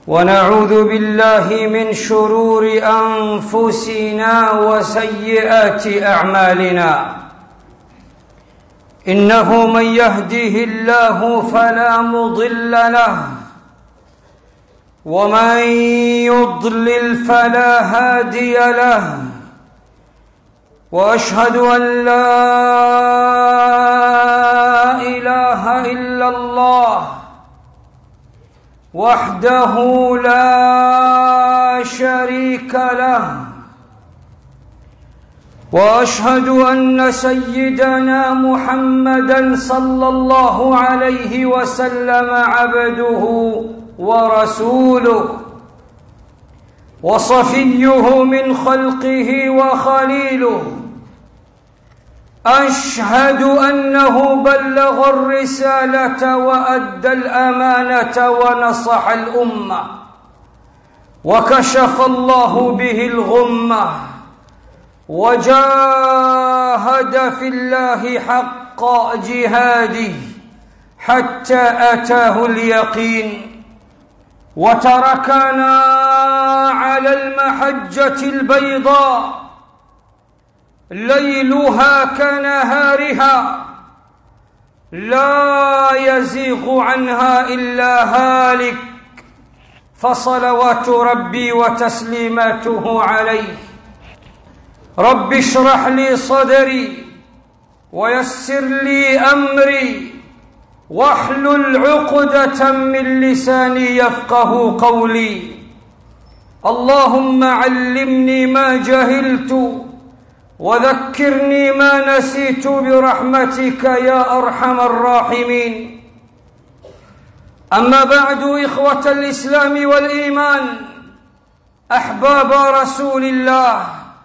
ونعوذ بالله من شرور انفسنا وسيئات اعمالنا انه من يهده الله فلا مضل له ومن يضلل فلا هادي له واشهد ان لا اله الا الله وحده لا شريك له واشهد ان سيدنا محمدا صلى الله عليه وسلم عبده ورسوله وصفيه من خلقه وخليله اشهد انه بلغ الرساله وادى الامانه ونصح الامه وكشف الله به الغمه وجاهد في الله حق جهاده حتى اتاه اليقين وتركنا على المحجه البيضاء ليلها كنهارها لا يزيغ عنها الا هالك فصلوات ربي وتسليماته عليه رب اشرح لي صدري ويسر لي امري واحلل عقده من لساني يفقه قولي اللهم علمني ما جهلت وذكرني ما نسيت برحمتك يا ارحم الراحمين اما بعد اخوه الاسلام والايمان احباب رسول الله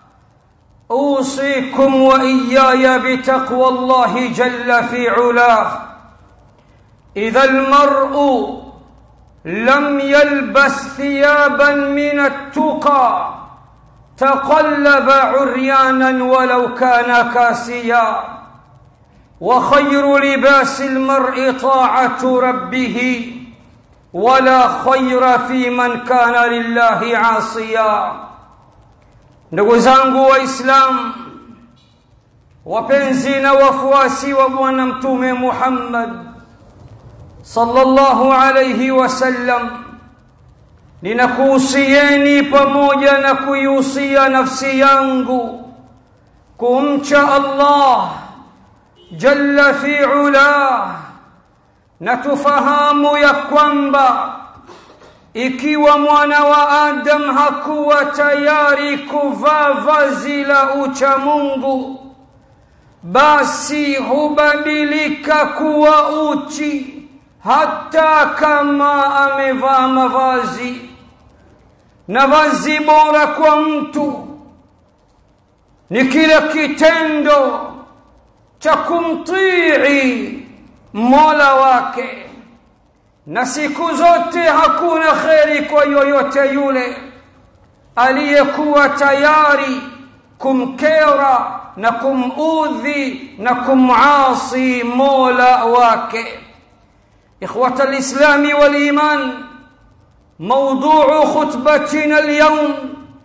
اوصيكم واياي بتقوى الله جل في علاه اذا المرء لم يلبس ثيابا من التقى تقلب عريانا ولو كان كاسيا وخير لباس المرء طاعه ربه ولا خير في من كان لله عاصيا ndugu zangu waislamu wapenzi na wafuasi wa bwana mtume muhammad sallallahu alayhi wasallam ninakuhusieni pamoja na kuihusia nafsi yangu kumcha allah jalla fi ula na tufahamu ya kwamba ikiwa mwana wa adam hakuwa tayari kuvaa vazi la ucha mungu basi hubadilika kuwa uchi hata kama amevaa mavazi na vazi bora kwa mtu ni kile kitendo cha kumtii mola wake na siku zote hakuna kheri kwa yoyote yule aliyekuwa tayari kumkera na kumudhi na kumasi mola wake ikhwata lislami waliman موضوع خطبتنا اليوم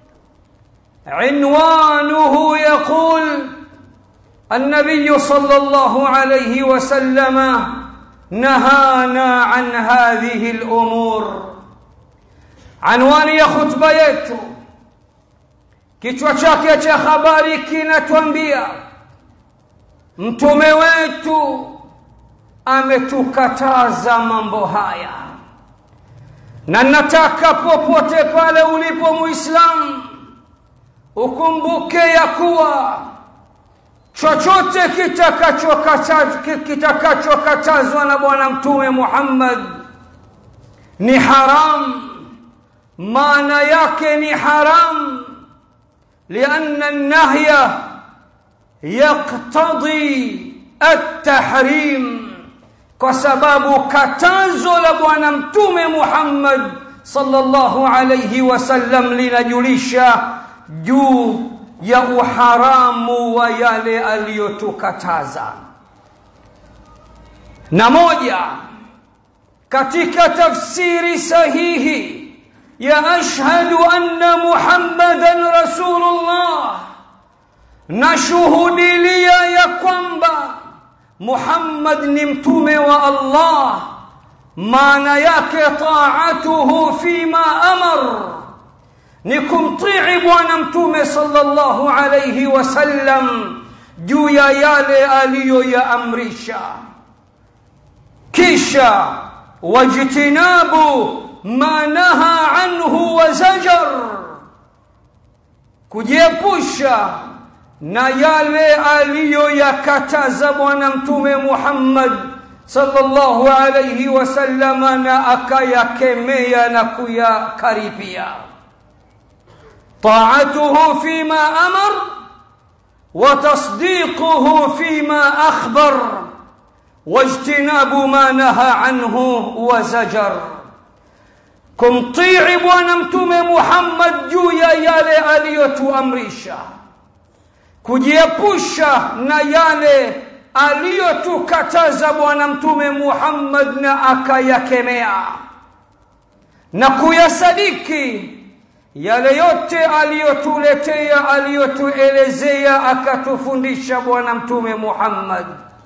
عنوانه يقول النبي صلى الله عليه وسلم نهانا عن هذه الامور عنوان ya khutba yetu kichwa chake cha habari kinatuambia mtume wetu ametukataza mambo haya na nataka popote pale ulipo muislamu ukumbuke ya kuwa chochote kitakachokatazwa na bwana mtume muhammad ni haram maana yake ni haram lianna nahya yaktadhi altahrim kwa sababu katazo la bwana mtume muhammad sallallahu alayhi wasallam linajulisha juu ya uharamu wa yale aliyotukataza na moja katika tafsiri sahihi ya ashhadu anna muhammadan rasulullah nashuhudilia ya kwamba muhammad ni mtume wa allah maana yake taatuhu fima amar ni kumtii bwana mtume sallallahu alayhi wasallam juu ya yale aliyoyaamrisha kisha wajtinabu ma naha anhu wa zajar kujiepusha na yale aliyoyakataza bwana mtume Muhammad sallallahu alayhi wasallama na akayakemea na kuyakaribia طاعته فيما امر وتصديقه فيما اخبر واجتناب ما نهى عنه وزجر kumtii bwana mtume Muhammad juu ya yale aliyotuamrisha kujiepusha na yale aliyotukataza bwana mtume Muhammad na akayakemea na kuyasadiki yale yote aliyotuletea aliyotuelezea akatufundisha bwana mtume Muhammad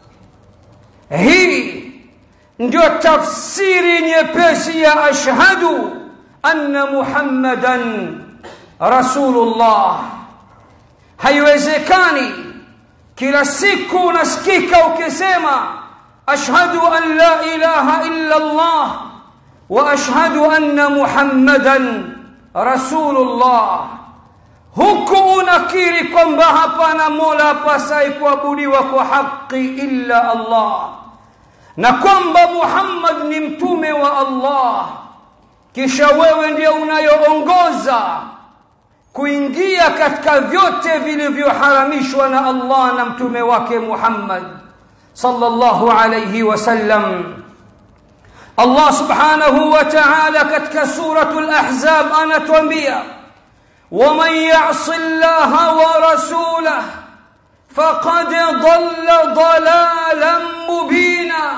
hii ndio tafsiri nyepesi ya ashhadu anna muhammadan rasulullah haiwezekani kila siku unasikika ukisema ashhadu an la ilaha illa allah wa ashhadu anna muhammadan rasulullah huku unakiri kwamba hapana mola apasai kuabudiwa kwa haki illa allah na kwamba muhammad ni mtume wa allah kisha wewe ndio unayoongoza kuingia katika vyote vilivyoharamishwa na allah na mtume wake muhammad sallallahu alayhi wasallam Allah subhanahu wa ta'ala katika suratul ahzab anatuambia waman ya'si Allah wa rasulahu faqad dhalla dhalalan mubina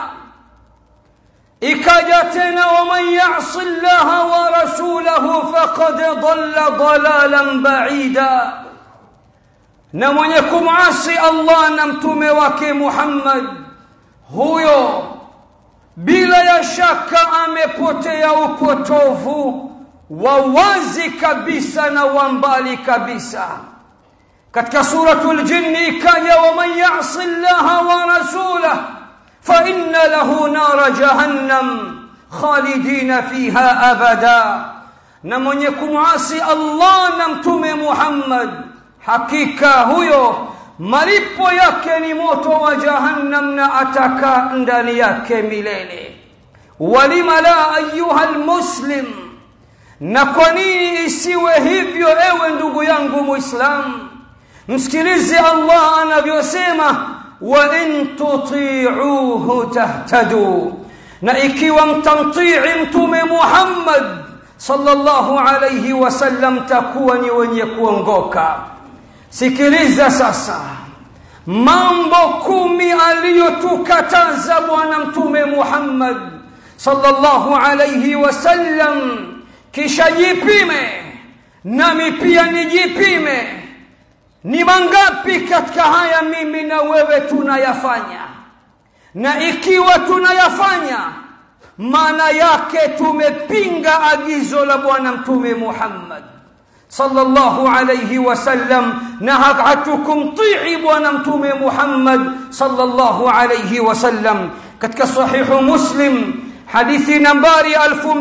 ikaja tena waman ya'si Allah wa rasulahu faqad dhalla dhalalan ba'ida na mwenye kumasi Allah na mtume wake Muhammad huyo bila ya shaka amepotea upotovu wa wazi kabisa na wa mbali kabisa katika suratul jinni ikaja waman yasi llaha wa rasulah fa inna lahu nara jahannam khalidina fiha abada na mwenye kumwasi allah na mtume muhammad hakika huyo malipo yake ni moto wa jahannam na ataka ndani yake milele walima la ayuha lmuslim na kwa nini isiwe hivyo ewe ndugu yangu muislam msikilize allah anavyosema wa in tutiuhu tahtadu na ikiwa mtamtii mtume muhammad sallallahu alayhi wasallam takuwa ni wenye kuongoka sikiliza sasa mambo kumi aliyotukataza bwana mtume Muhammad sallallahu alayhi wasallam kisha jipime nami pia nijipime ni mangapi katika haya mimi na wewe tunayafanya na ikiwa tunayafanya maana yake tumepinga agizo la bwana mtume Muhammad sallallahu alayhi wasallam na hatukumtii bwana mtume Muhammad sallallahu alayhi wasallam katika sahihu Muslim hadithi nambari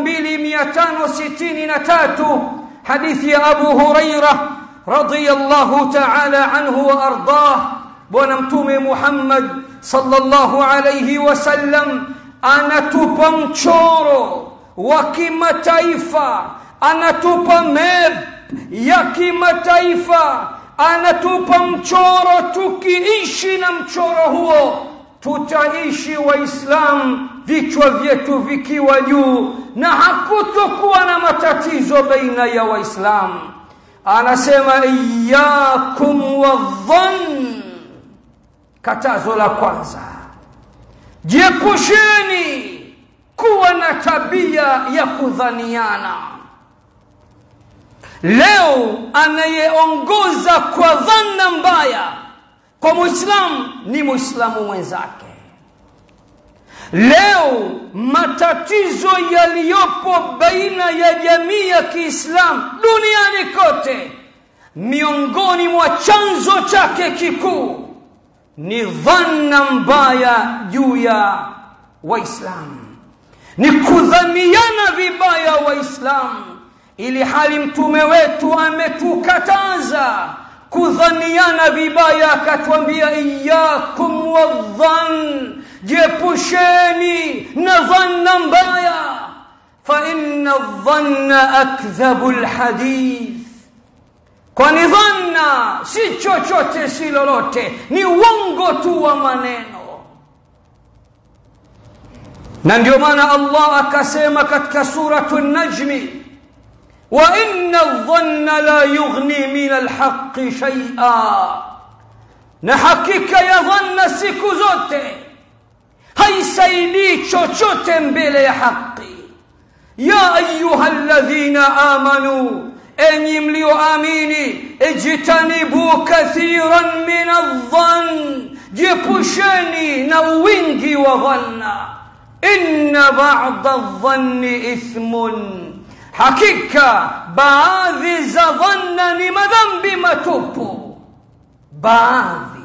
2563 hadithi ya Abu Huraira radiyallahu ta'ala anhu wa ardah bwana mtume Muhammad sallallahu alayhi wasallam anatupa mchoro wa kimataifa anatupa map ya kimataifa anatupa mchoro tukiishi na mchoro huo tutaishi waislamu vichwa vyetu vikiwa juu na hakutokuwa na matatizo baina ya waislamu anasema iyakum wadhann katazo la kwanza jiepusheni kuwa na tabia ya kudhaniana leo anayeongoza kwa dhanna mbaya kwa muislamu ni muislamu mwenzake leo matatizo yaliyopo baina ya jamii ya kiislamu duniani kote miongoni mwa chanzo chake kikuu ni dhanna mbaya juu ya waislamu ni kudhaniana vibaya waislamu ili hali mtume wetu ametukataza kudhaniana vibaya akatwambia iyakum wadhan jiepusheni na dhanna mbaya faina dhanna akdhabu lhadith kwani dhanna si chochote si lolote ni uongo tu wa maneno na ndio maana allah akasema katika suratu najmi وإن الظن لا يغني من الحق شيئا na hakika ya dhanna siku zote haisaidii chochote mbele ya haki ya ayuha ladhina amanu enyi mlioamini ijtanibu kathiran min aldhan jiepusheni na wingi wa dhanna inna bada aldhanni ithmun hakika baadhi za dhanna ni madhambi matupu baadhi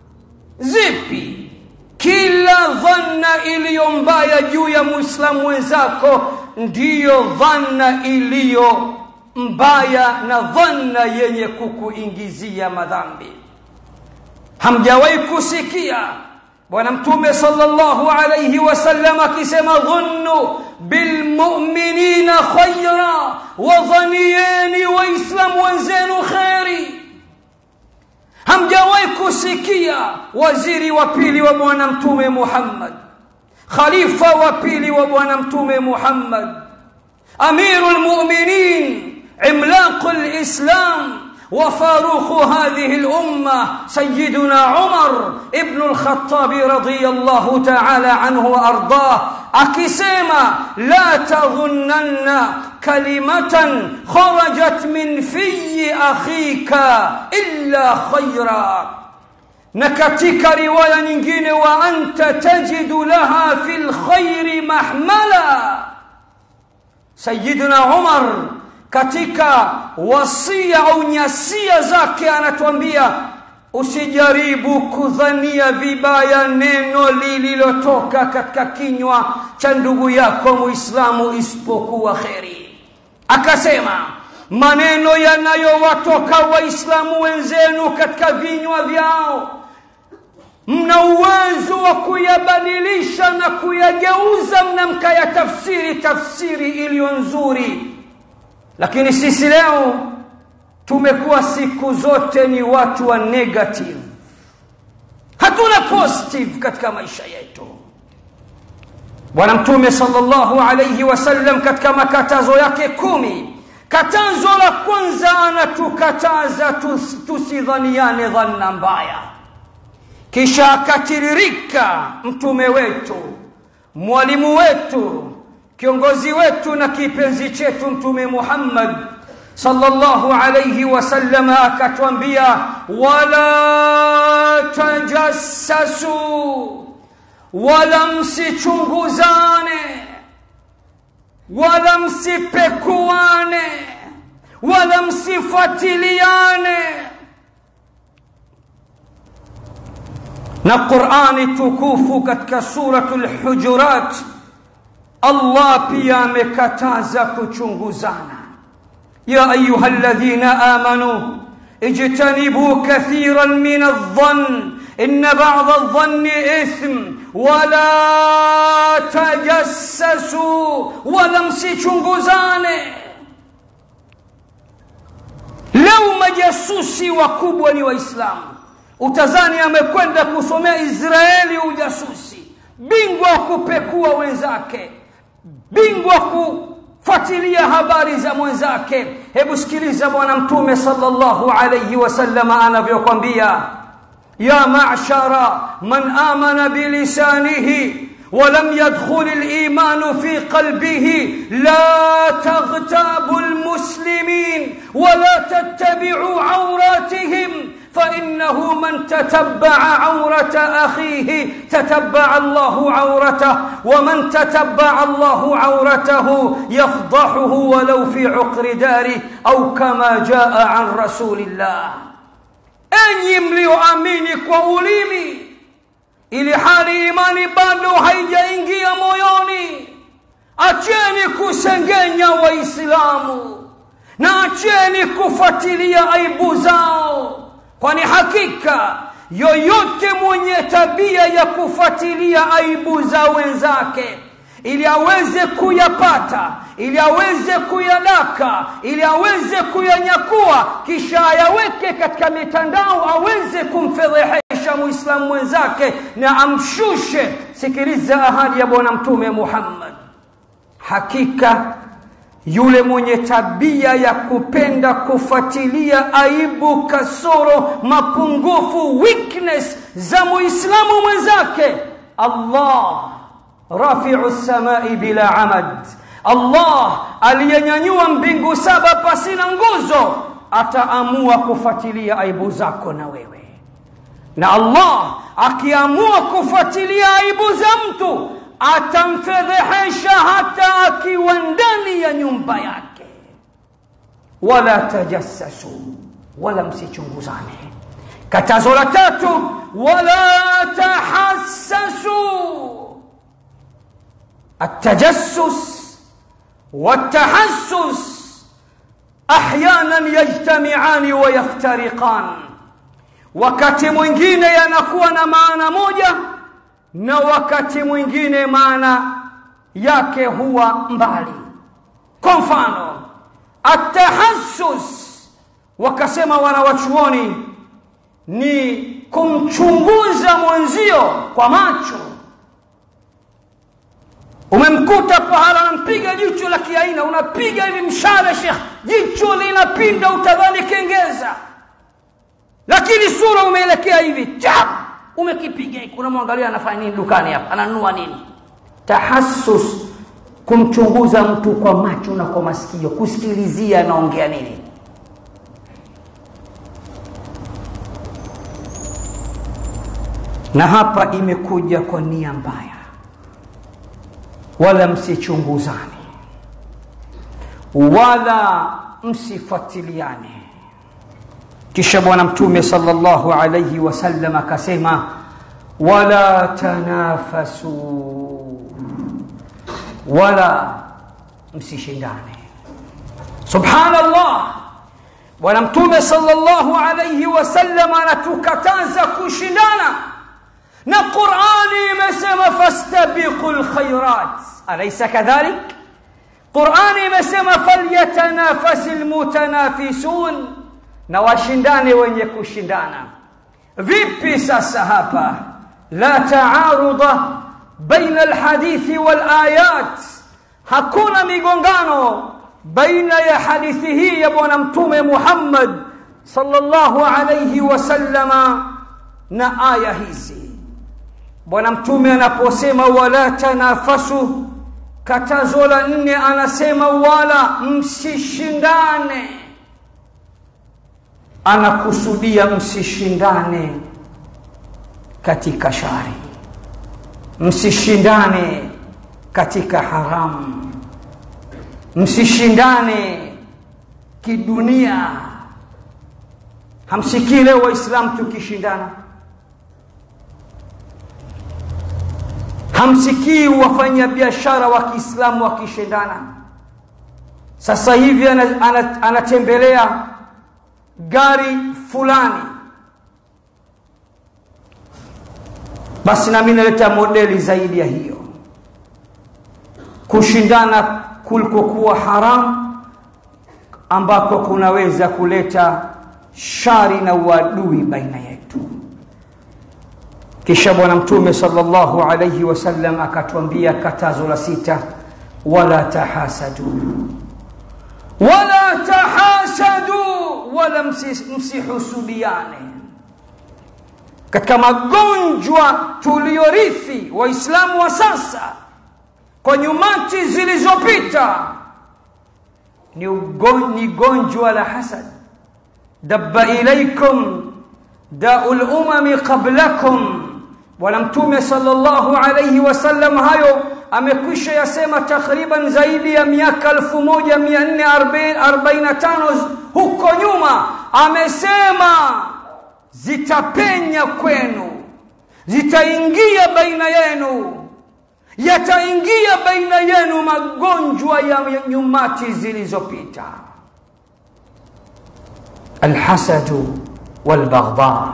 zipi kila dhanna iliyo mbaya juu ya muislamu mwenzako ndiyo dhanna iliyo mbaya na dhanna yenye kukuingizia madhambi hamjawahi kusikia bwana mtume sallallahu alayhi wasallam akisema dhunnu bilmuminina khaira wadhanieni waislamu wenzenu kheri hamjawahi kusikia waziri wa pili wa bwana mtume muhammad khalifa wa pili wa bwana mtume muhammad amiru lmuminin imlaqu lislam وفاروق هذه الأمة سيدنا عمر ابن الخطاب رضي الله تعالى عنه وأرضاه أكسيما لا تظنن كلمة خرجت من في أخيك إلا خيرا نكتك رواية نجين وأنت تجد لها في الخير محملا سيدنا عمر katika wasia au nyasia zake anatuambia usijaribu kudhania vibaya neno lililotoka katika kinywa cha ndugu yako muislamu isipokuwa kheri akasema maneno yanayowatoka waislamu wenzenu katika vinywa vyao mna uwezo wa kuyabadilisha na kuyageuza mna mkayatafsiri tafsiri iliyo nzuri lakini sisi leo tumekuwa siku zote ni watu wa negative hatuna positive katika maisha yetu bwana mtume sallallahu alayhi wasallam katika makatazo yake kumi katazo la kwanza anatukataza tus, tusidhaniane dhanna mbaya kisha akatiririka mtume wetu mwalimu wetu kiongozi wetu na kipenzi chetu mtume Muhammad sallallahu alayhi wasallam akatwambia wala tajassasu wala msichunguzane wala msipekuane wala msifuatiliane na Qur'ani tukufu katika suratul Hujurat Allah pia amekataza kuchunguzana ya ayuha alladhina amanu ijtanibu kathiran min adh-dhann inna ba'dha adh-dhanni ithm wala tajassasu wala msichunguzane leo majasusi wakubwa ni waislamu utazani amekwenda kusomea Israeli ujasusi bingwa kupekua wenzake bingwa kufuatilia habari za mwenzake hebu sikiliza bwana mtume sallallahu alayhi wasallam anavyokwambia ya ma'shara man amana bilisanihi ولم يدخل الايمان في قلبه لا تغتابوا المسلمين ولا تتبعوا عوراتهم فانه من تتبع عوره اخيه تتبع الله عورته ومن تتبع الله عورته يفضحه ولو في عقر داره او كما جاء عن رسول الله enyi mlioamini kwa ulimi ili hali imani bado haijaingia moyoni acheni kusengenya waislamu na acheni kufuatilia aibu zao kwani hakika yoyote mwenye tabia ya kufuatilia aibu za wenzake ili aweze kuyapata ili aweze kuyadaka ili aweze kuyanyakua kisha ayaweke katika mitandao aweze kumfedhehesha muislamu mwenzake na amshushe sikiliza ahadi ya bwana mtume muhammad hakika yule mwenye tabia ya kupenda kufuatilia aibu kasoro mapungufu weakness za muislamu mwenzake allah rafiu samai bila amad allah aliyenyanyua mbingu saba pasina nguzo ataamua kufuatilia aibu zako na wewe na allah akiamua kufuatilia aibu za mtu atamfedhehesha hata akiwa ndani ya nyumba yake wala tajassasu wala msichunguzane katazo la tatu wala tahassasu التجسس والتحسس احيانا يجتمعان ويفترقان wakati mwingine yanakuwa na maana moja na wakati mwingine maana yake huwa mbali kwa mfano atahassus wakasema wanawachuoni ni kumchunguza mwenzio kwa macho umemkuta pahala anampiga jicho la kiaina unapiga hivi mshale shekh jicho linapinda utadhani kengeza lakini sura umeelekea hivi chap umekipiga unamwangalia anafanya nini dukani hapa ananunua nini tahassus kumchunguza mtu kwa macho na kwa masikio kusikilizia anaongea nini na hapa imekuja kwa nia mbaya wala msichunguzane wala msifuatiliane kisha bwana mtume sallallahu alayhi wasallam akasema wala tanafasu wala msishindane subhanallah bwana mtume sallallahu alayhi wasallam anatukataza kushindana na qurani imesema fastabiqu lkhairat alaysa kadhalik qurani imesema falyatanafasi lmutanafisun na washindane wenye kushindana vipi sasa hapa la taaruda baina alhadithi walayat hakuna migongano baina ya hadithi hii ya bwana mtume muhammad sallallahu alayhi wasallama na aya hizi bwana mtume anaposema wala tanafasu katazo la nne anasema wala msishindane anakusudia msishindane katika shari msishindane katika haramu msishindane kidunia hamsikii leo waislamu tukishindana hamsikii wafanya biashara wa kiislamu wakishindana sasa hivi anatembelea ana, ana gari fulani basi nami naleta modeli zaidi ya hiyo kushindana kulikokuwa haramu ambako kunaweza kuleta shari na uadui baina yetu kisha bwana mtume sallallahu alayhi wasallam akatuambia katazo la sita wala tahasadu wala tahasadu wala msihusudiane katika magonjwa tuliyorithi waislamu wa sasa kwa nyumati zilizopita ni, ugon, ni gonjwa la hasad dabba ilaikum dau lumami qablakum bwana mtume sallallahu alayhi wasallam hayo amekwisha yasema takriban zaidi ya miaka 1445 huko nyuma amesema zitapenya kwenu zitaingia baina yenu yataingia baina yenu magonjwa ya nyumati zilizopita alhasadu walbaghdha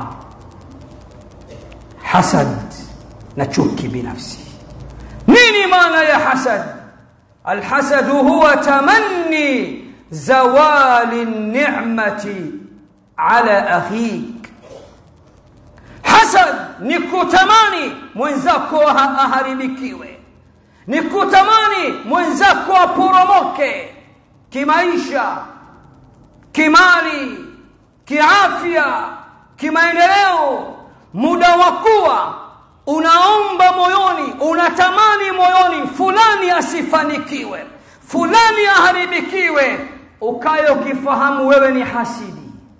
hasad na chuki binafsi nini maana ya hasad alhasadu huwa tamanni zawali ni'mati ala akhik hasad ni kutamani mwenzako aharibikiwe ni kutamani mwenzako aporomoke kimaisha kimali kiafya kimaendeleo muda wa kuwa unaomba moyoni unatamani moyoni fulani asifanikiwe fulani aharibikiwe ukaye ukifahamu wewe ni hasidi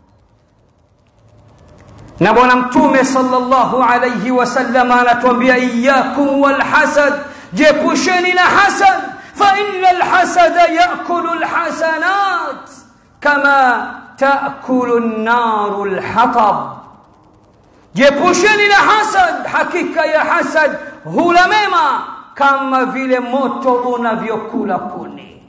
na bwana mtume sallallahu alayhi wasallam anatuambia iyakum walhasad jepusheni na hasad fa inna alhasada yakulu alhasanat kama takulu an-naru alhatab jepusheni na hasad hakika ya hasad hula mema kama vile moto unavyokula kuni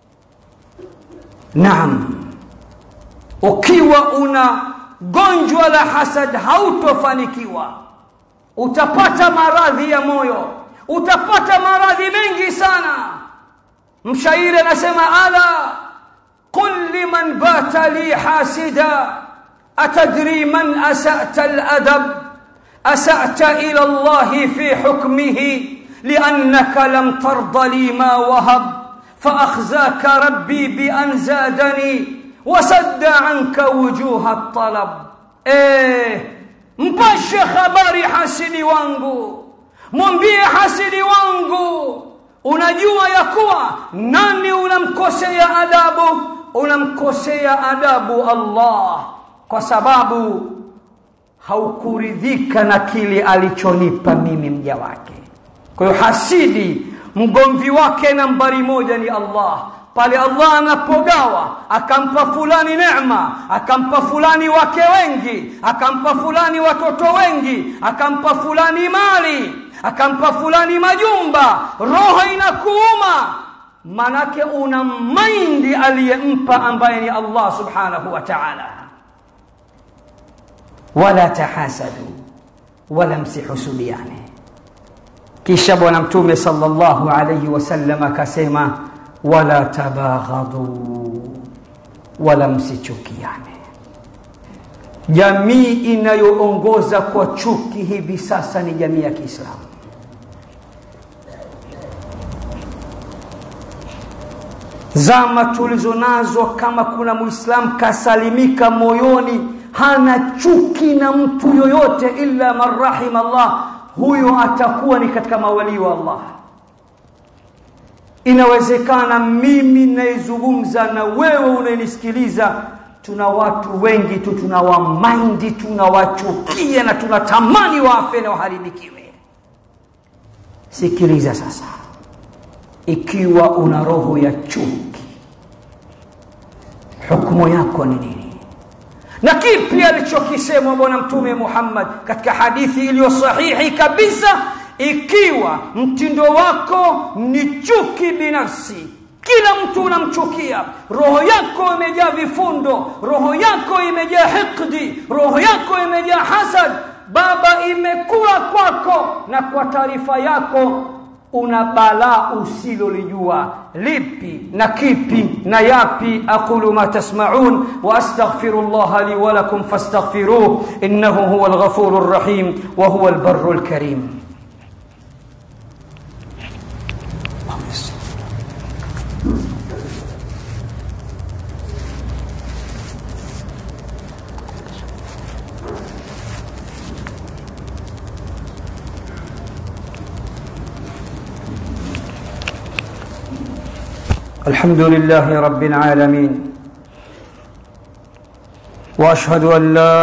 naam ukiwa una gonjwa la hasad hautofanikiwa utapata maradhi ya moyo utapata maradhi mengi sana mshairi anasema ala qul liman bata li hasida atadri man asata aladab asata ila allah fi hukmihi لأنك لم ترض لي ما وهب فأخزاك ربي بأن زادني وسد عنك وجوه الطلب إيه mpashe habari hasidi wangu mwambie hasidi wangu unajua ya kuwa nani unamkosea adabu unamkosea adabu allah kwa sababu haukuridhika na kile alichonipa mimi mja wake kwa hiyo hasidi mgomvi wake nambari moja ni allah pale allah anapogawa akampa fulani neema akampa fulani wake wengi akampa fulani watoto wengi akampa fulani mali akampa fulani majumba roho inakuuma manake una maindi aliyempa ambaye ni allah subhanahu wa taala wala tahasadu wala msihusudiane kisha bwana mtume sallallahu alayhi wasallam akasema wala tabaghadhu wala msichukiane jamii inayoongoza kwa chuki hivi sasa ni jamii ya kiislamu zama tulizo nazo kama kuna muislamu kasalimika moyoni hana chuki na mtu yoyote illa man rahima allah huyo atakuwa ni katika mawalii wa allah inawezekana mimi naizungumza na wewe unayenisikiliza tuna watu wengi tu tunawamaindi tunawachukia na tunatamani wafe na waharibikiwe sikiliza sasa ikiwa una roho ya chuki hukumu yako ni nini na kipi alichokisema bwana mtume muhammad katika hadithi iliyo sahihi kabisa ikiwa mtindo wako ni chuki binafsi kila mtu unamchukia roho yako imejaa vifundo roho yako imejaa hikdi roho yako imejaa hasad baba imekula kwako na kwa taarifa yako una balaa usilolijua lipi na kipi na yapi aqulu ma tasmaun wa astaghfiru llaha li wa lakum fastaghfiruh innahu huwa alghafuru rrahim wa huwa albarru alkarim الحمد لله رب العالمين واشهد ان لا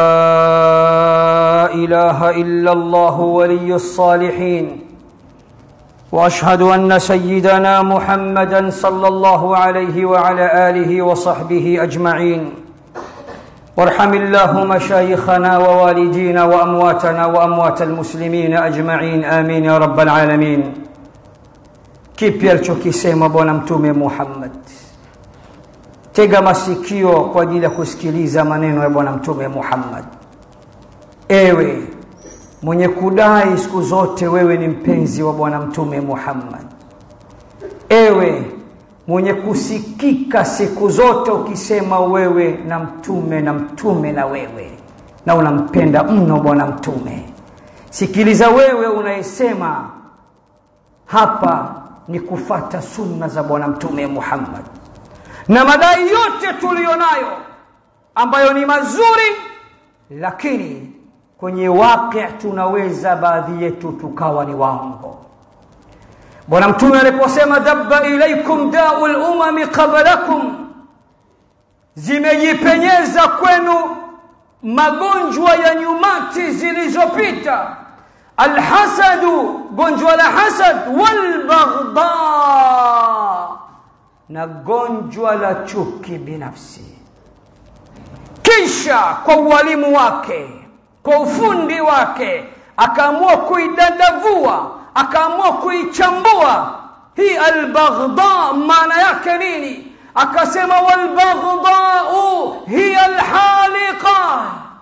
اله الا الله ولي الصالحين واشهد ان سيدنا محمدا صلى الله عليه وعلى اله وصحبه اجمعين وارحم الله مشايخنا ووالدينا وامواتنا واموات المسلمين اجمعين امين يا رب العالمين kipi alichokisema bwana mtume muhammad tega masikio kwa ajili ya kusikiliza maneno ya bwana mtume muhammad ewe mwenye kudai siku zote wewe ni mpenzi wa bwana mtume muhammad ewe mwenye kusikika siku zote ukisema wewe na mtume na mtume na wewe na unampenda mno bwana mtume sikiliza wewe unayesema hapa ni kufata sunna za bwana mtume muhammad na madai yote tuliyonayo ambayo ni mazuri lakini kwenye waqi tunaweza baadhi yetu tukawa ni waongo bwana mtume aliposema dabba ilaikum dau lumami qablakum zimejipenyeza kwenu magonjwa ya nyumati zilizopita alhasadu gonjwa la hasad walbaghdha na gonjwa la chuki binafsi kisha kwa ualimu wake kwa ufundi wake akaamua kuidadavua akaamua kuichambua hii albaghdha maana yake nini akasema walbaghdhau hiya alhaliqa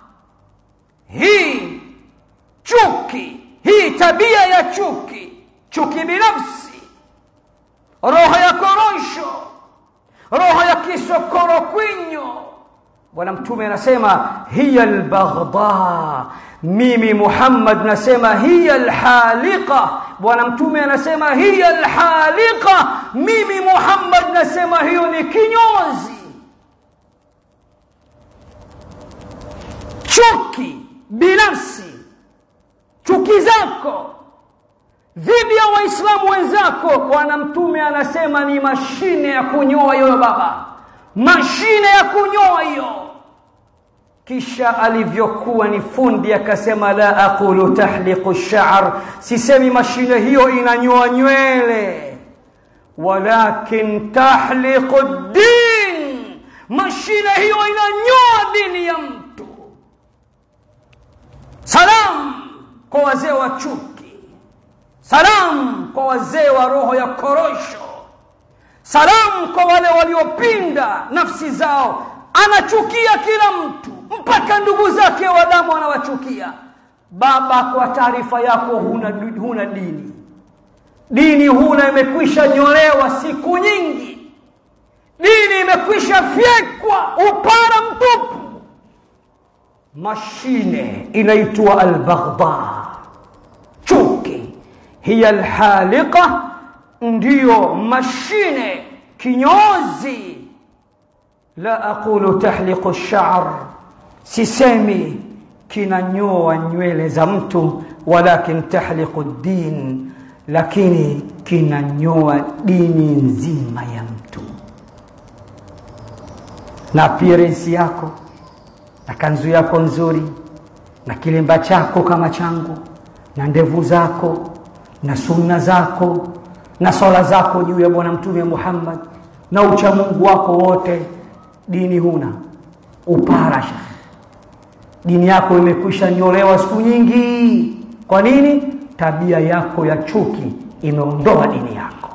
hii chuki hii tabia ya chuki chuki binafsi roho ya korosho roho ya kisokoro kwinyo bwana mtume anasema hiya albaghdha mimi muhammad nasema hiya alhaliqa bwana mtume anasema hiya alhaliqa mimi muhammad nasema hiyo ni kinyozi chuki binafsi chuki zako dhidi ya waislamu wenzako bwana mtume anasema ni mashine ya kunyoa hiyo baba mashine ya kunyoa hiyo kisha alivyokuwa ni fundi akasema la aqulu tahliqu sha'r sisemi mashine hiyo inanyoa nywele walakin tahliqu din mashine hiyo inanyoa dini ya mtu salam kwa wazee wa chuki salam kwa wazee wa roho ya korosho salamu kwa wale waliopinda nafsi zao anachukia kila mtu mpaka ndugu zake wa damu anawachukia baba kwa taarifa yako huna, huna dini dini huna imekwisha nyolewa siku nyingi dini imekwisha fyekwa upara mtupu mashine inaitwa albaghdha chuki hiya alhaliqa ndiyo mashine kinyozi la aqulu tahliqu sha'r sisemi kinanyoa nywele za mtu walakin tahliqu din lakini kinanyoa dini nzima ya mtu na appearance yako na kanzu yako nzuri na kilemba chako kama changu na ndevu zako na sunna zako na swala zako juu ya bwana mtume Muhammad na uchamungu wako wote dini huna uparasha dini yako imekwisha nyolewa siku nyingi kwa nini tabia yako ya chuki imeondoa dini yako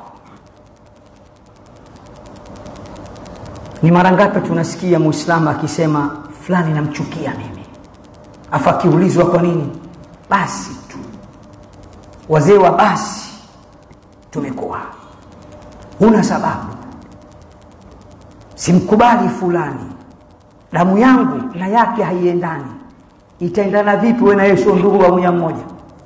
ni mara ngapi tunasikia muislamu akisema fulani namchukia mimi afu akiulizwa kwa nini basi tu wazee wa basi tumekuwa huna sababu simkubali fulani damu yangu na yake haiendani itaendana vipi wewe na yeye sio ndugu wa moja mmoja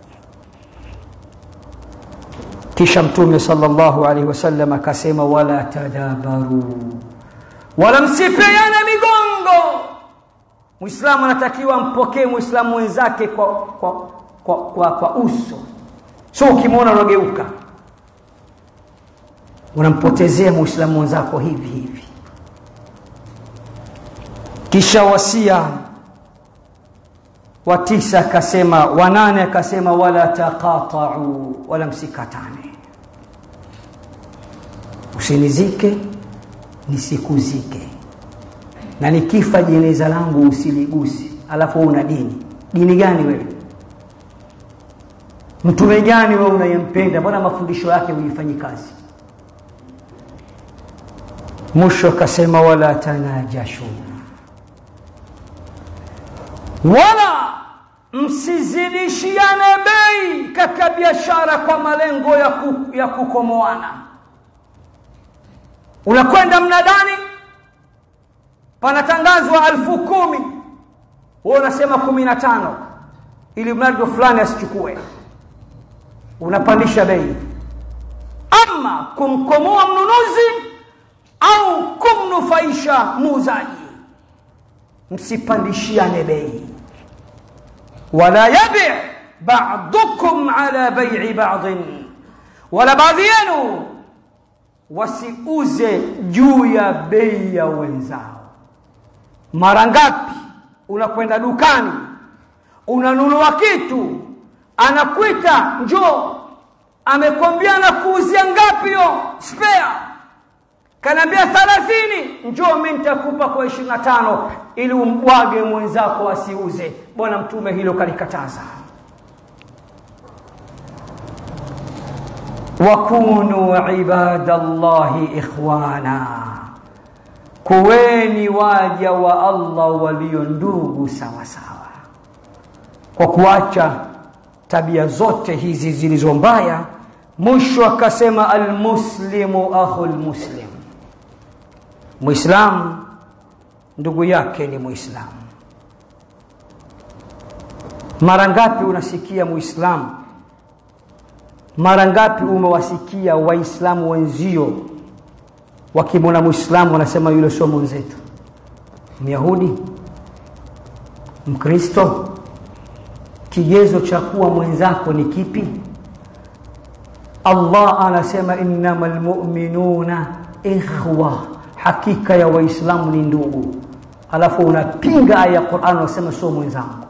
kisha mtume sallallahu alaihi wasallam akasema wala tadabaru wala msipeane migongo muislamu anatakiwa mpokee muislamu wenzake kwa, kwa, kwa, kwa, kwa uso sio ukimwona unageuka unampotezea muislamu mwenzako hivi hivi kisha wasia wa tisa akasema wanane akasema wala taqata'u wala msikatane usinizike nisikuzike na nikifa jeneza langu usiligusi alafu una dini dini gani wewe mtume gani wewe unayempenda mbona mafundisho yake huifanyi kazi mwisho akasema wala tanajashu wala msizidishiane bei katika biashara kwa malengo ya, ku, ya kukomoana unakwenda mnadani panatangazwa alfu kumi wewe unasema kumi na tano ili mradi fulani asichukue unapandisha bei ama kumkomoa mnunuzi au kumnufaisha muuzaji msipandishiane bei wala yabi ba'dukum ala bai'i ba'din wala baadhi yenu wasiuze juu ya bei ya wenzao mara ngapi unakwenda dukani unanunua kitu anakuita njoo amekwambia nakuuzia ngapi yo spare kanaambia 30 njoo mimi nitakupa kwa 25 ili umbwage mwenzako asiuze bwana mtume hilo kalikataza wakunu ibadallahi ikhwana kuweni waja wa Allah walio ndugu sawa sawa kwa kuacha tabia zote hizi zilizo mbaya mwisho akasema almuslimu akhul muslim muislamu ndugu yake ni muislamu mara ngapi unasikia muislamu mara ngapi umewasikia waislamu wenzio wakimwona muislamu wanasema yule sio mwenzetu myahudi mkristo kigezo cha kuwa mwenzako ni kipi allah anasema innamal mu'minuna ikhwa hakika ya waislamu ni ndugu alafu unapinga aya ya Qur'an unasema sio mwenzangu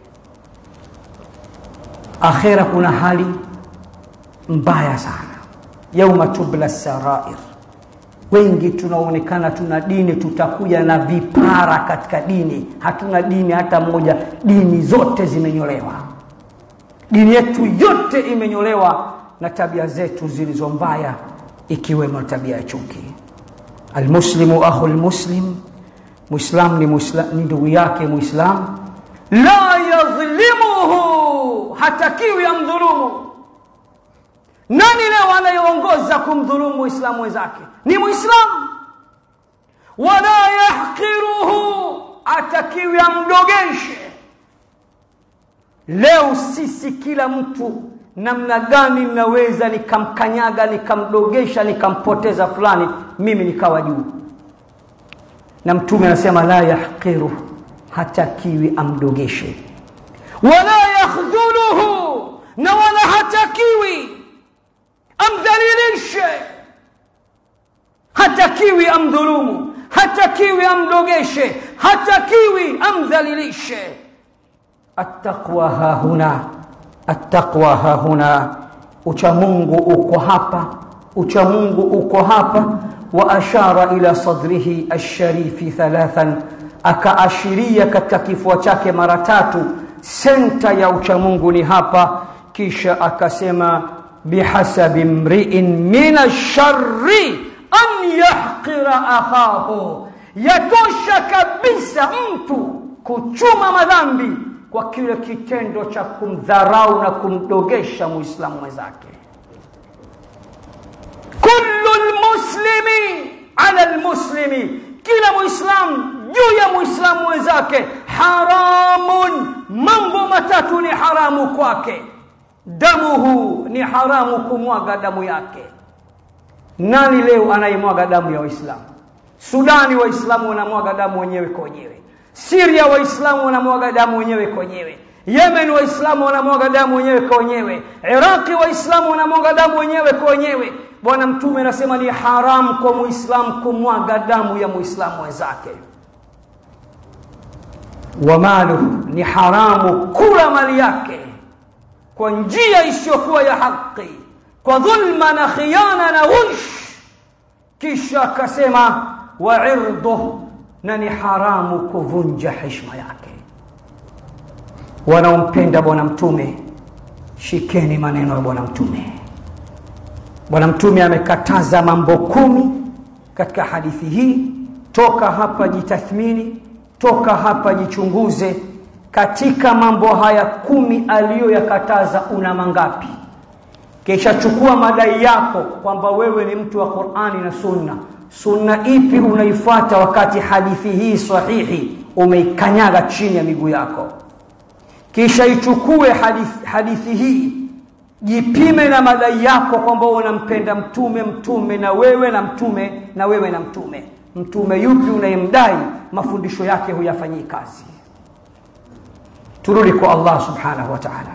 akhera kuna hali mbaya sana yauma tubla sarair wengi tunaonekana tuna dini tutakuja na vipara katika dini hatuna dini hata moja dini zote zimenyolewa dini yetu yote imenyolewa na tabia zetu zilizo mbaya ikiwemo tabia ya chuki almuslimu akhu lmuslim muislam ni, ni ndugu yake muislam la yadhlimuhu hatakiwi amdhulumu nani leo anayeongoza kumdhulumu muislamu wenzake ni muislamu wala yahqiruhu atakiwi amdogeshe leo sisi kila mtu namna gani naweza nikamkanyaga nikamdogesha nikampoteza fulani mimi nikawa juu na mtume anasema la yahqiru hatakiwi amdogeshe wala yakhdhuluhu na wala hatakiwi amdhalilishe hatakiwi amdhulumu hatakiwi amdogeshe hatakiwi amdhalilishe attaqwa hahuna attaqwa hahuna ucha Mungu uko hapa ucha Mungu uko hapa wa ashara ila sadrihi asharifi thalathan akaashiria katika kifua chake mara tatu senta ya ucha Mungu ni hapa kisha akasema bihasabi mri'in min ash-sharri an yahqira akhahu yatosha kabisa mtu kuchuma madhambi kwa kile kitendo cha kumdharau na kumdogesha muislamu mwenzake kullu lmuslimi ala lmuslimi kila muislamu juu ya muislamu mwenzake haramun mambo matatu ni haramu kwake damuhu ni haramu kumwaga damu yake nani leo anayemwaga damu ya waislamu sudani waislamu wanamwaga damu wenyewe kwa wenyewe Syria waislamu wanamwaga damu wenyewe kwa wenyewe. Yemen waislamu wanamwaga damu wenyewe kwa wenyewe. Iraqi waislamu wanamwaga damu wenyewe kwa wenyewe. bwana mtume anasema ni haramu kwa muislamu kumwaga damu ya muislamu wenzake wa maluhu ni haramu kula mali yake kwa njia isiyokuwa ya haki kwa dhulma na khiana na ghush kisha akasema wa irduh na ni haramu kuvunja heshima yake wanaompenda bwana mtume shikeni maneno ya bwana mtume bwana mtume amekataza mambo kumi katika hadithi hii toka hapa jitathmini toka hapa jichunguze katika mambo haya kumi aliyoyakataza una mangapi kisha chukua madai yako kwamba wewe ni mtu wa qurani na sunna sunna ipi unaifuata wakati hadithi hii sahihi umeikanyaga chini ya miguu yako kisha ichukue hadithi, hadithi hii jipime na madai yako kwamba unampenda mtume mtume na wewe na mtume na wewe na mtume mtume yupi unayemdai mafundisho yake huyafanyii kazi turudi kwa allah subhanahu wa taala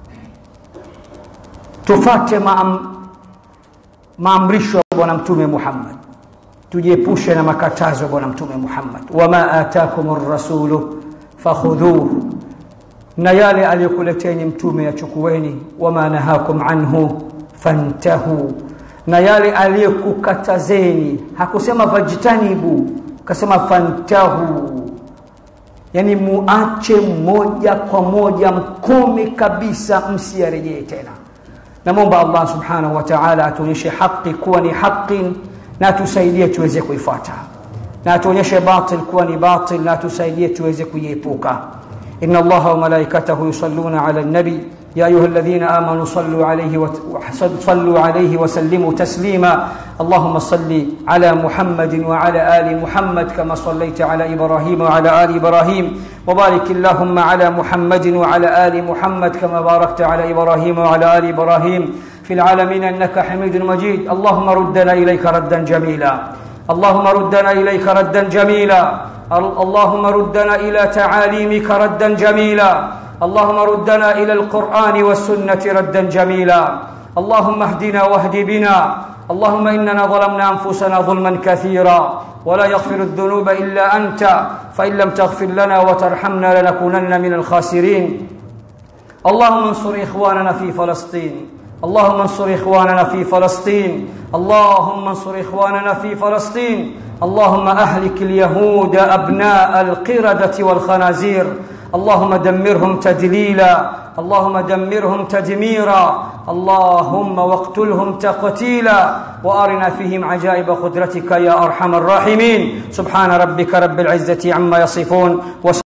tufate maam, maamrisho ya bwana mtume muhammad tujiepushe na makatazo ya bwana mtume muhammad wama atakum rasulu fakhudhuhu na yale aliyokuleteni mtume yachukueni wama nahakum anhu fantahu na yale aliyokukatazeni hakusema fajtanibu kasema fantahu yani muache moja kwa moja mkome kabisa msiyarejee tena namwomba allah subhanahu wa taala atuonyeshe haqi kuwa ni haqi na atusaidie tuweze kuifuata na atuonyeshe batil kuwa ni batil na atusaidie tuweze kuiepuka إن الله وملائكته يصلون على النبي يا أيها الذين آمنوا صلوا عليه صلوا عليه وسلموا تسليما اللهم صل على محمد وعلى آل محمد كما صليت على إبراهيم وعلى آل إبراهيم وبارك اللهم على محمد وعلى آل محمد كما باركت على إبراهيم وعلى آل إبراهيم في العالمين إنك حميد مجيد اللهم ردنا إليك ردا جميلا اللهم ردنا إليك ردا جميلا اللهم ردنا الى تعاليمك ردا جميلا اللهم ردنا الى القران والسنه ردا جميلا اللهم اهدنا واهد بنا اللهم اننا ظلمنا انفسنا ظلما كثيرا ولا يغفر الذنوب الا انت فان لم تغفر لنا وترحمنا لنكونن من الخاسرين اللهم انصر اخواننا في فلسطين اللهم انصر اخواننا في فلسطين اللهم انصر اخواننا في فلسطين اللهم اهلك اليهود ابناء القرده والخنازير اللهم دمرهم تدليلا اللهم دمرهم تدميرا اللهم واقتلهم تقتيلا وارنا فيهم عجائب قدرتك يا ارحم الراحمين سبحان ربك رب العزه عما يصفون